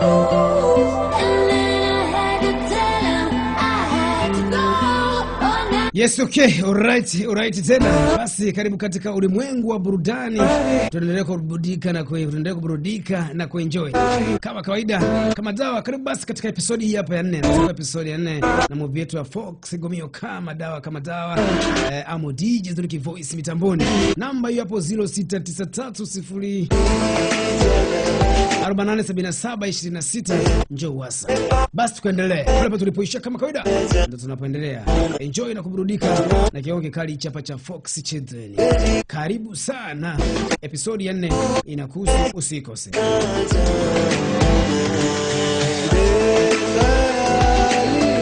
Yes, okay. Alright, alright tena. Basi karibu katika ulimwengu wa burudani. Tunaendelea kuburudika na kue, tunaendelea kuburudika na kuenjoy. Kama kawaida, kama dawa. Karibu basi katika episodi hii hapa ya nne. Katika episodi ya nne na movie yetu ya Fox Gomio kama dawa kama dawa. Eh, amo DJ Zuriki Voice mitamboni. Namba hiyo hapo 0693 487726 njoo wasa. Basi tukaendelee pale pale tulipoishia, kama kawaida ndo tunapoendelea enjoy na kuburudika na kiwango kikali chapa cha Fox Children. Karibu sana, episodi ya nne inakuhusu, usikose. Mbali